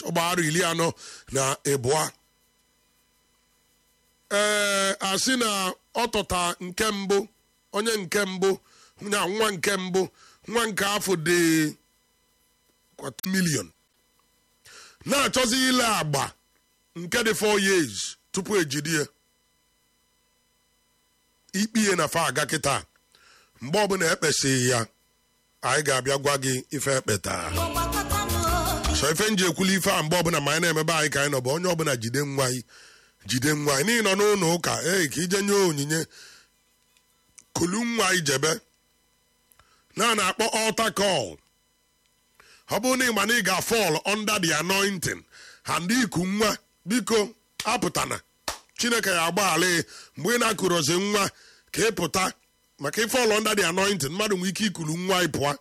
ọgbaghara iri anọ na ịbụa ee asị na ọ tụta nke mbụ onye nke mbụ na nwa nke mbụ nwa nke afọ dị kwata milion na-achọzi ile agba nke dị 4 years tupu ejide ya ikpe na fa aga kịta mgbe ọbụla ekpesịghị ya anyị ga-abịa gwa gị ife ekpeta so ife nji ekwuli ife a mgbe ọbụla ma anyị na-emebe anyị ka anyị nọ bụ onye ọbụla jide nwa anyị jide nwa anyị n'ihi nọ n'ụlọ ụka ee ka ije nye onyinye kulu nwa anyị jebe na na-akpọ altar call ọ bụrụ na ị ma na ị ga-fall under the anointing ha ndị iku nwa biko apụtana chineke ya agbaghara mgbe ị na-akụrozi nwa ka ị pụta maka ịfọl under the anointing mmadụ nwere ike ikulu nwa ị pụọ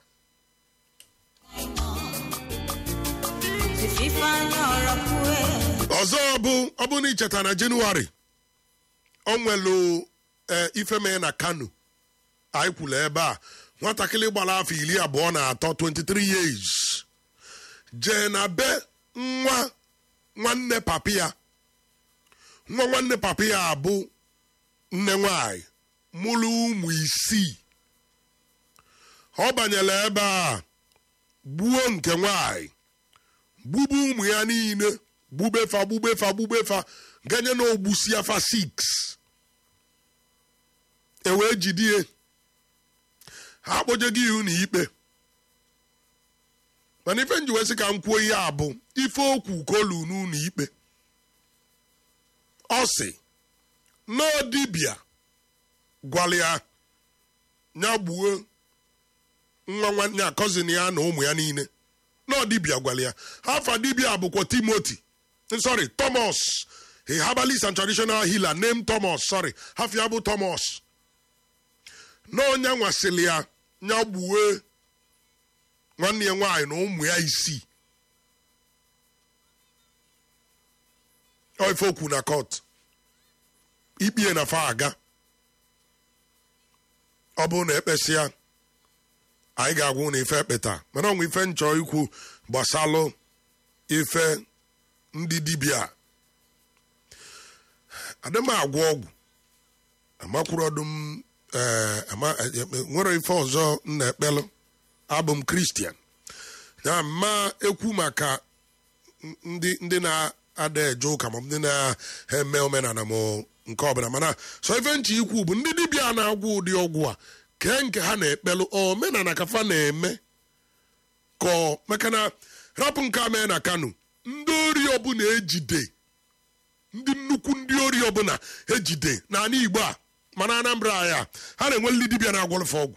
ọzọ bụ ọ bụ na icheta na jenụwarị ọ nwelu ife mee na kano anyị kwuru ebe a nwatakịrị gbara afọ iri abụọ na atọ 23 years jee na be nwa nwanne papi ya nwa nwanne papi ya bụ nne nwanyị mụrụ ụmụ isii ọ banyere ebe a gbuo nke nwanyị gbube ụmụ ya niile gbubefa gbubefa gbubefa ganye na ogbusi afa 6 e wee jidie ha akpọjego ihu na ikpe mana ife nji wee sị ka m kwuo ihe a bụ ife okwu kolu n'ụlọ ikpe ọ sị na dibịa gwara ya ya gbuo nwa nwanne ya cousin ya na ụmụ ya niile na dibịa gwara ya afa dibịa bụkwa timoti sorry thomas a herbalist and traditional healer named thomas sorry hafi ya bụ thomas na onye nwasịrị ya ya gbuo nwanne ya nwaanyị na ụmụ ya isii ọ ife okwu na court ikpie na fa aga ọ bụrụ na ekpesịa anyị ga-agwụ na ife ekpeta mana ọnwa ife nchọ ikwu gbasalụ ife ndị dibịa adịm agwọ ọgwụ amakwuru ọdụm nwere ife ọzọ m na-ekpelụ abụ m kristian ya ma ekwu maka ndị ndị na-ada eje ụka ma ndị na-eme omenala m nke ọbụla mana so ife nchi ikwu bụ ndị dibịa na-agwụ ụdị ọgwụ a kee nke ha na-ekpelụ omenala ka fa na-eme kọọ maka na rapụ nke a mee na kano ndị ori ọbụla ejide ndị nnukwu ndị ori ọbụla ejide n'ala igbo a mana anambra ya ha na-enwe ndị dibịa na-agwọlụfe ọgwụ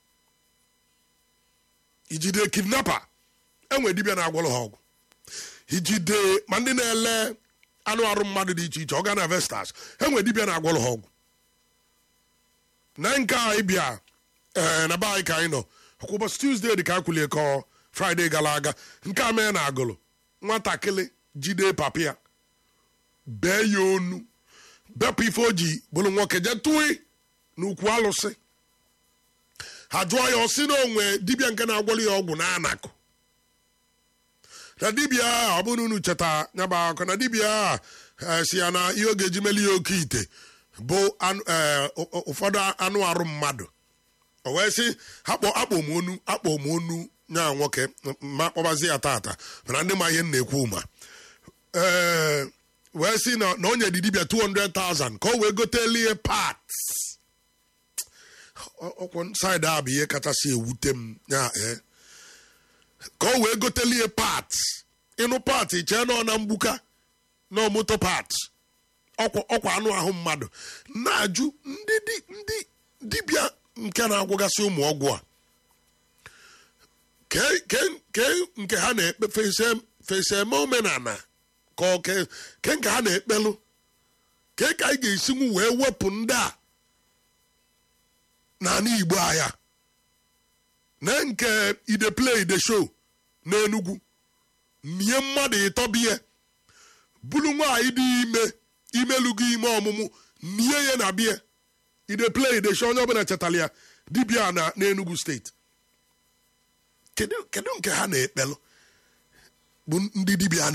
ijide kidnapa enwe dibịa na-agwọlụ ha ọgwụ ijide ma ndị na-ele anụ arụ mmadụ dị iche iche ọgana vestas enwe dibịa na-agwọlụ ha ọgwụ na nke anyị bịa ee na be anyị ka anyị nọ ọkwa ụbọchị tuzdee dị ka a kwulie kọọ fraịde gara aga nke a mee na agụlụ nwatakịrị jide papi ya bee ya onu bepụ ife o ji bụrụ nwoke jee tụị n'ukwu alụsị ha jụọ ya ọsị na onwe dibịa nke na-agwọrọ ya ọgwụ na anakụ na dibịa a ọ bụrụ unu cheta nyaba akụ na dibịa a si ya na ihe oge eji meli ya oke ite bụ ụfọdụ anụ arụ mmadụ o wee sị akpọ akpọ m onu akpọ m onu nya nwoke ma kpọbazi ya tata mana ndị ma ihe m na-ekwu ma ee wee sị na na onye dị dibịa 200,000 ka o wee gotelie parts ọkwụ saịdị a bụ ihe kachasị ewute m ya ee ka o wee gotelie parts ịnụ part chee nọ na mgbuka na moto parts ọkwa anụ ahụ mmadụ na-ajụ ndị ndị dibịa nke na-agwụgasị ụmụ ọgwụ a ke nke ha na-ekpe fese eme omenala ka ke nke ha na-ekpelụ ke ka anyị ga-esinwu wee wepụ ndị a n'ala igbo anya na nke ide play ide show n'enugwu mie mmadụ ịtọbiye bụrụ nwaanyị dị ime imelugo ime ọmụmụ mie ya na bie ide play ide show onye ọbụla chetara ya dibịa na n'enugwu steeti kedu nke ha na-ekpelụ bụ ndị dibịa